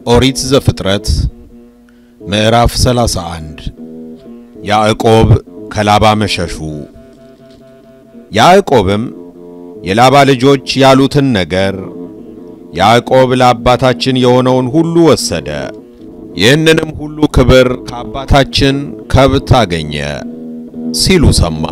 ኦሪት ዘፍጥረት ምዕራፍ 31 ያዕቆብ ከላባ መሸሹ። ያዕቆብም የላባ ልጆች ያሉትን ነገር ያዕቆብ ለአባታችን የሆነውን ሁሉ ወሰደ፣ ይህንንም ሁሉ ክብር ከአባታችን ከብት አገኘ ሲሉ ሰማ።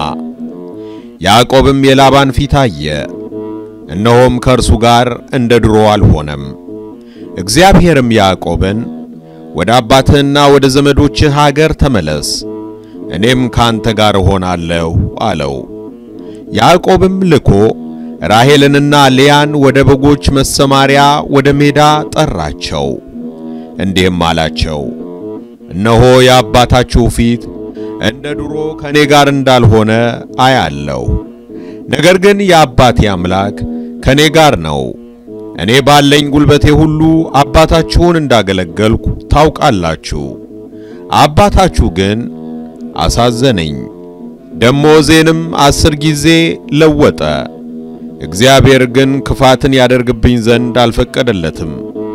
ያዕቆብም የላባን ፊት አየ፣ እነሆም ከእርሱ ጋር እንደ ድሮ አልሆነም። እግዚአብሔርም ያዕቆብን ወደ አባትህና ወደ ዘመዶችህ አገር ተመለስ፣ እኔም ካንተ ጋር እሆናለሁ አለው። ያዕቆብም ልኮ ራሔልንና ልያን ወደ በጎች መሰማሪያ ወደ ሜዳ ጠራቸው፣ እንዲህም አላቸው፣ እነሆ የአባታችሁ ፊት እንደ ድሮ ከእኔ ጋር እንዳልሆነ አያለሁ። ነገር ግን የአባቴ አምላክ ከእኔ ጋር ነው። እኔ ባለኝ ጉልበቴ ሁሉ አባታችሁን እንዳገለገልኩ ታውቃላችሁ። አባታችሁ ግን አሳዘነኝ፣ ደሞዜንም አስር ጊዜ ለወጠ። እግዚአብሔር ግን ክፋትን ያደርግብኝ ዘንድ አልፈቀደለትም።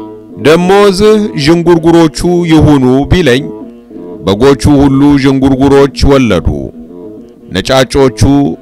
ደሞዝህ ዥንጉርጉሮቹ ይሁኑ ቢለኝ በጎቹ ሁሉ ዥንጉርጉሮች ወለዱ። ነጫጮቹ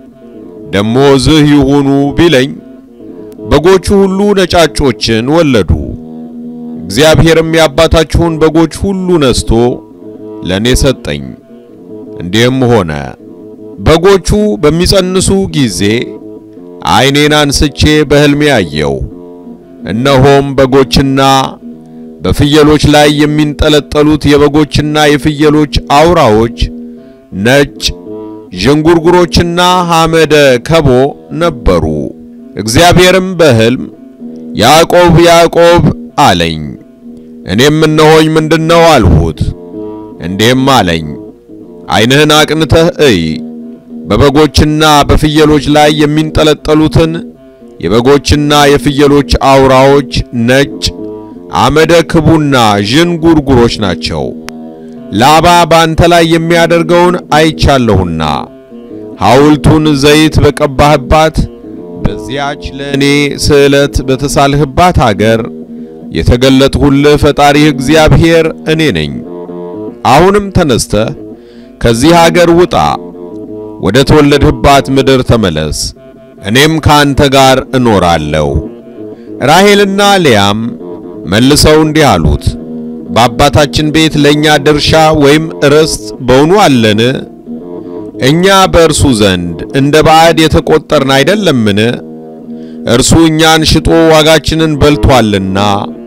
ደሞዝህ ይሁኑ ቢለኝ በጎቹ ሁሉ ነጫጮችን ወለዱ። እግዚአብሔርም የአባታችሁን በጎች ሁሉ ነስቶ ለእኔ ሰጠኝ። እንዲህም ሆነ በጎቹ በሚጸንሱ ጊዜ ዓይኔን አንስቼ በሕልሜ አየው። እነሆም በጎችና በፍየሎች ላይ የሚንጠለጠሉት የበጎችና የፍየሎች አውራዎች ነጭ ዥንጉርጉሮችና ሐመደ ከቦ ነበሩ። እግዚአብሔርም በሕልም ያዕቆብ ያዕቆብ አለኝ። እኔም እነሆኝ ምንድነው አልሁት። እንዲህም አለኝ ዓይንህን አቅንተህ እይ፣ በበጎችና በፍየሎች ላይ የሚንጠለጠሉትን የበጎችና የፍየሎች አውራዎች ነጭ አመደ ክቡና ዥንጉርጉሮች ናቸው። ላባ ባንተ ላይ የሚያደርገውን አይቻለሁና ሐውልቱን ዘይት በቀባህባት በዚያች ለእኔ ስዕለት በተሳልህባት አገር የተገለጥሁልህ ፈጣሪህ እግዚአብሔር እኔ ነኝ። አሁንም ተነስተህ ከዚህ አገር ውጣ፣ ወደ ተወለድህባት ምድር ተመለስ፣ እኔም ካንተ ጋር እኖራለሁ። ራሔልና ልያም መልሰው እንዲህ አሉት፣ በአባታችን ቤት ለእኛ ድርሻ ወይም ርስት በውኑ አለን? እኛ በእርሱ ዘንድ እንደ ባዕድ የተቆጠርን አይደለምን? እርሱ እኛን ሽጦ ዋጋችንን በልቶአልና።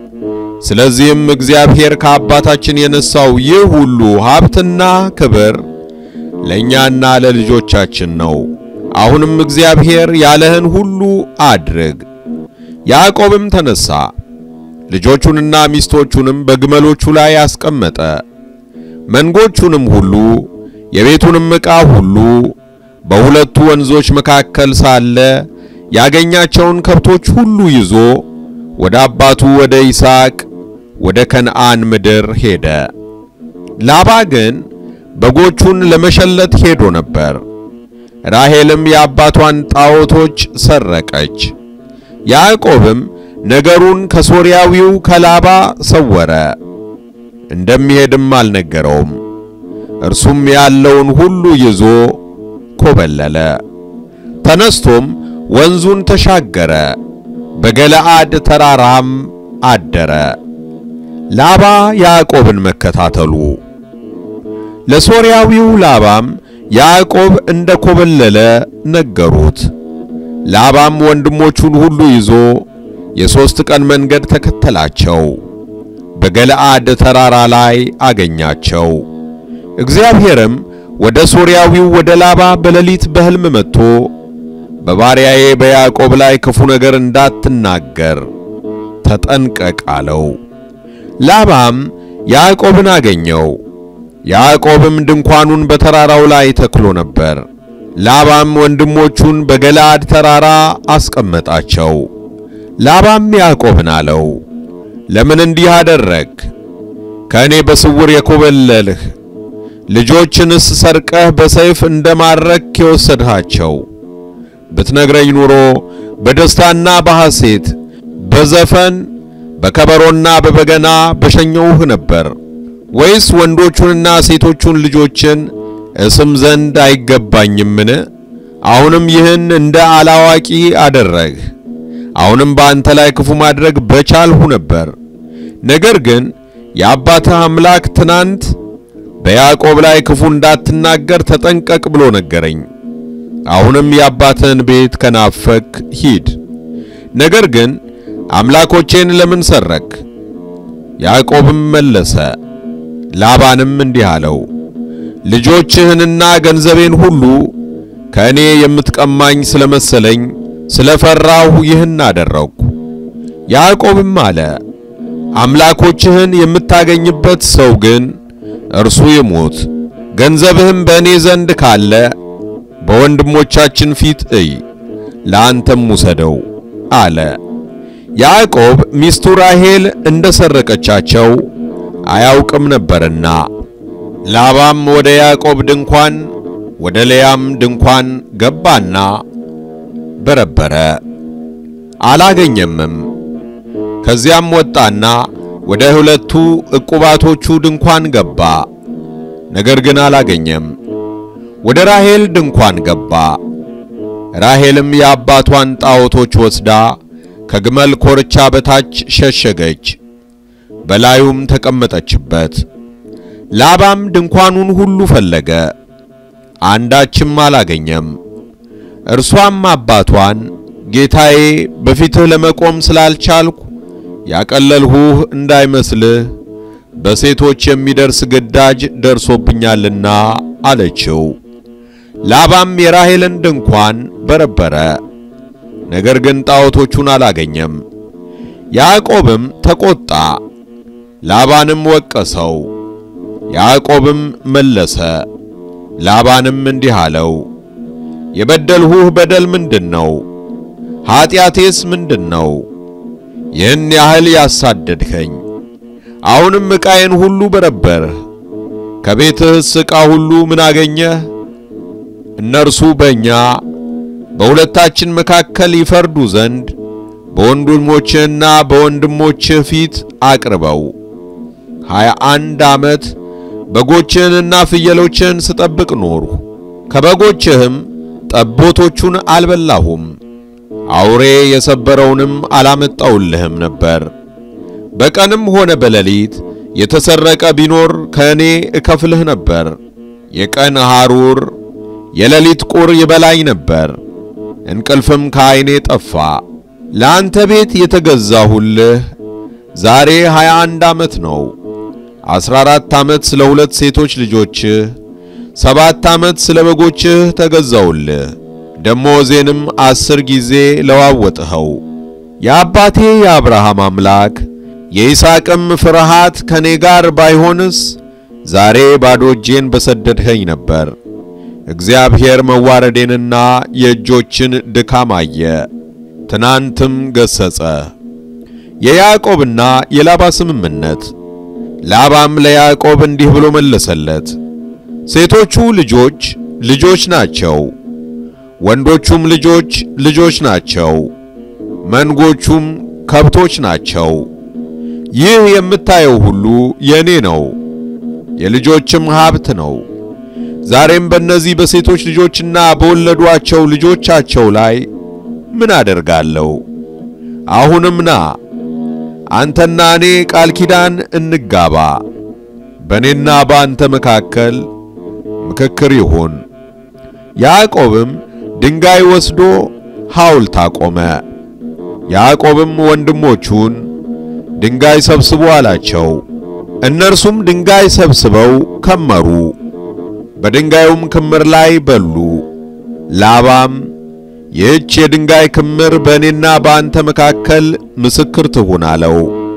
ስለዚህም እግዚአብሔር ከአባታችን የነሳው ይህ ሁሉ ሀብትና ክብር ለእኛና ለልጆቻችን ነው። አሁንም እግዚአብሔር ያለህን ሁሉ አድርግ። ያዕቆብም ተነሣ፣ ልጆቹንና ሚስቶቹንም በግመሎቹ ላይ አስቀመጠ። መንጎቹንም ሁሉ የቤቱንም ዕቃ ሁሉ በሁለቱ ወንዞች መካከል ሳለ ያገኛቸውን ከብቶች ሁሉ ይዞ ወደ አባቱ ወደ ይስሐቅ ወደ ከነዓን ምድር ሄደ። ላባ ግን በጎቹን ለመሸለት ሄዶ ነበር። ራሔልም የአባቷን ጣዖቶች ሰረቀች። ያዕቆብም ነገሩን ከሶርያዊው ከላባ ሰወረ፣ እንደሚሄድም አልነገረውም። እርሱም ያለውን ሁሉ ይዞ ኮበለለ። ተነስቶም ወንዙን ተሻገረ፣ በገለዓድ ተራራም አደረ። ላባ ያዕቆብን መከታተሉ። ለሶርያዊው ላባም ያዕቆብ እንደ ኮበለለ ነገሩት። ላባም ወንድሞቹን ሁሉ ይዞ የሦስት ቀን መንገድ ተከተላቸው፣ በገለዓድ ተራራ ላይ አገኛቸው። እግዚአብሔርም ወደ ሶርያዊው ወደ ላባ በሌሊት በሕልም መጥቶ በባሪያዬ በያዕቆብ ላይ ክፉ ነገር እንዳትናገር ተጠንቀቅ አለው። ላባም ያዕቆብን አገኘው። ያዕቆብም ድንኳኑን በተራራው ላይ ተክሎ ነበር። ላባም ወንድሞቹን በገለዓድ ተራራ አስቀመጣቸው። ላባም ያዕቆብን አለው፣ ለምን እንዲህ አደረግ? ከእኔ በስውር የኮበለልህ ልጆችንስ ሰርቀህ በሰይፍ እንደማረክ የወሰድሃቸው ብትነግረኝ ኑሮ በደስታና በሐሴት በዘፈን በከበሮና በበገና በሸኘውህ ነበር። ወይስ ወንዶቹንና ሴቶቹን ልጆችን እስም ዘንድ አይገባኝምን? አሁንም ይህን እንደ አላዋቂ አደረግህ። አሁንም በአንተ ላይ ክፉ ማድረግ በቻልሁ ነበር። ነገር ግን የአባትህ አምላክ ትናንት በያዕቆብ ላይ ክፉ እንዳትናገር ተጠንቀቅ ብሎ ነገረኝ። አሁንም የአባትህን ቤት ከናፈክ ሂድ። ነገር ግን አምላኮቼን ለምን ሰረክ? ያዕቆብም መለሰ ላባንም እንዲህ አለው፣ ልጆችህንና ገንዘቤን ሁሉ ከእኔ የምትቀማኝ ስለመሰለኝ ስለፈራሁ ይህን አደረግሁ። ያዕቆብም አለ፣ አምላኮችህን የምታገኝበት ሰው ግን እርሱ ይሙት፣ ገንዘብህም በእኔ ዘንድ ካለ በወንድሞቻችን ፊት እይ፣ ለአንተም ውሰደው አለ። ያዕቆብ ሚስቱ ራሔል እንደ ሰረቀቻቸው አያውቅም ነበርና። ላባም ወደ ያዕቆብ ድንኳን ወደ ልያም ድንኳን ገባና በረበረ፣ አላገኘምም። ከዚያም ወጣና ወደ ሁለቱ ዕቁባቶቹ ድንኳን ገባ፣ ነገር ግን አላገኘም። ወደ ራሔል ድንኳን ገባ። ራሔልም የአባቷን ጣዖቶች ወስዳ ከግመል ኮርቻ በታች ሸሸገች፣ በላዩም ተቀመጠችበት። ላባም ድንኳኑን ሁሉ ፈለገ፣ አንዳችም አላገኘም። እርሷም አባቷን ጌታዬ፣ በፊትህ ለመቆም ስላልቻልኩ ያቀለልሁህ እንዳይመስልህ በሴቶች የሚደርስ ግዳጅ ደርሶብኛልና አለችው። ላባም የራሔልን ድንኳን በረበረ፣ ነገር ግን ጣዖቶቹን አላገኘም። ያዕቆብም ተቆጣ፣ ላባንም ወቀሰው። ያዕቆብም መለሰ፣ ላባንም እንዲህ አለው፣ የበደልሁህ በደል ምንድን ነው? ኀጢአቴስ ምንድን ነው? ይህን ያህል ያሳደድኸኝ? አሁንም ዕቃዬን ሁሉ በረበርህ። ከቤትህስ ዕቃ ሁሉ ምን አገኘህ? እነርሱ በእኛ በሁለታችን መካከል ይፈርዱ ዘንድ በወንድሞችህና በወንድሞችህ ፊት አቅርበው። ሀያ አንድ ዓመት በጎችህንና ፍየሎችህን ስጠብቅ ኖርሁ። ከበጎችህም ጠቦቶቹን አልበላሁም፣ አውሬ የሰበረውንም አላመጣውልህም ነበር። በቀንም ሆነ በሌሊት የተሰረቀ ቢኖር ከእኔ እከፍልህ ነበር። የቀን ሐሩር የሌሊት ቁር ይበላኝ ነበር፣ እንቅልፍም ከዐይኔ ጠፋ። ለአንተ ቤት የተገዛሁልህ ዛሬ ሀያ አንድ ዓመት ነው። አስራ አራት ዓመት ስለ ሁለት ሴቶች ልጆችህ፣ ሰባት ዓመት ስለ በጎችህ ተገዛውልህ። ደሞዜንም አስር ጊዜ ለዋወጥኸው። የአባቴ የአብርሃም አምላክ የይስሐቅም ፍርሃት ከኔ ጋር ባይሆንስ ዛሬ ባዶ እጄን በሰደድኸኝ ነበር። እግዚአብሔር መዋረዴንና የእጆችን ድካም አየ፣ ትናንትም ገሰጸ። የያዕቆብና የላባ ስምምነት። ላባም ለያዕቆብ እንዲህ ብሎ መለሰለት፣ ሴቶቹ ልጆች ልጆች ናቸው፣ ወንዶቹም ልጆች ልጆች ናቸው፣ መንጎቹም ከብቶች ናቸው። ይህ የምታየው ሁሉ የኔ ነው፣ የልጆችም ሀብት ነው። ዛሬም በእነዚህ በሴቶች ልጆችና በወለዷቸው ልጆቻቸው ላይ ምን አደርጋለሁ? አሁንም ና አንተና እኔ ቃል ኪዳን እንጋባ፣ በእኔና በአንተ መካከል ምክክር ይሁን። ያዕቆብም ድንጋይ ወስዶ ሐውልት አቆመ። ያዕቆብም ወንድሞቹን ድንጋይ ሰብስቡ አላቸው። እነርሱም ድንጋይ ሰብስበው ከመሩ፣ በድንጋዩም ክምር ላይ በሉ። ላባም ይህች የድንጋይ ክምር በእኔና በአንተ መካከል ምስክር ትሁን አለው።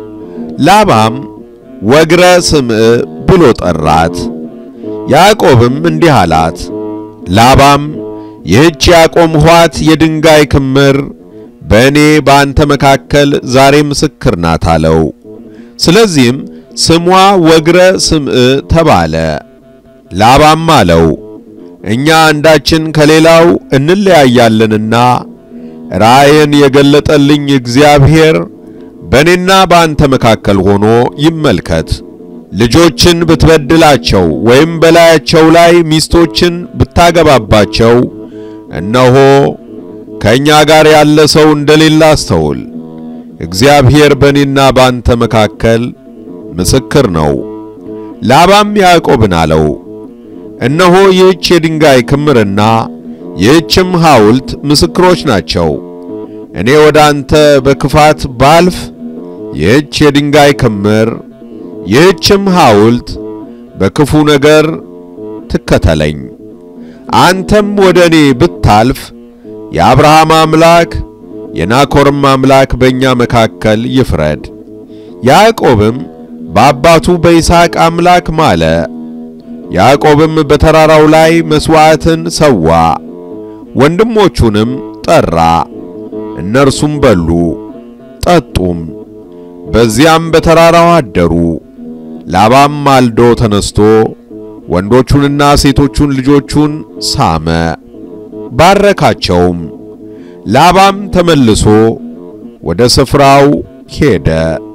ላባም ወግረ ስምዕ ብሎ ጠራት። ያዕቆብም እንዲህ አላት። ላባም ይህች ያቆምኋት የድንጋይ ክምር በእኔ በአንተ መካከል ዛሬ ምስክር ናት አለው። ስለዚህም ስሟ ወግረ ስምዕ ተባለ። ላባም አለው እኛ አንዳችን ከሌላው እንለያያለንና ራእይን የገለጠልኝ እግዚአብሔር በእኔና በአንተ መካከል ሆኖ ይመልከት። ልጆችን ብትበድላቸው ወይም በላያቸው ላይ ሚስቶችን ብታገባባቸው እነሆ ከእኛ ጋር ያለ ሰው እንደሌለ አስተውል። እግዚአብሔር በእኔና በአንተ መካከል ምስክር ነው። ላባም ያዕቆብን አለው፣ እነሆ ይህች የድንጋይ ክምርና ይህችም ሐውልት ምስክሮች ናቸው። እኔ ወደ አንተ በክፋት ባልፍ ይህች የድንጋይ ክምር ይህችም ሐውልት በክፉ ነገር ትከተለኝ። አንተም ወደ እኔ ብታልፍ የአብርሃም አምላክ የናኮርም አምላክ በእኛ መካከል ይፍረድ። ያዕቆብም በአባቱ በይስሐቅ አምላክ ማለ። ያዕቆብም በተራራው ላይ መሥዋዕትን ሰዋ፣ ወንድሞቹንም ጠራ። እነርሱም በሉ ጠጡም፣ በዚያም በተራራው አደሩ። ላባም ማልዶ ተነስቶ ወንዶቹንና ሴቶቹን ልጆቹን ሳመ፣ ባረካቸውም። ላባም ተመልሶ ወደ ስፍራው ሄደ።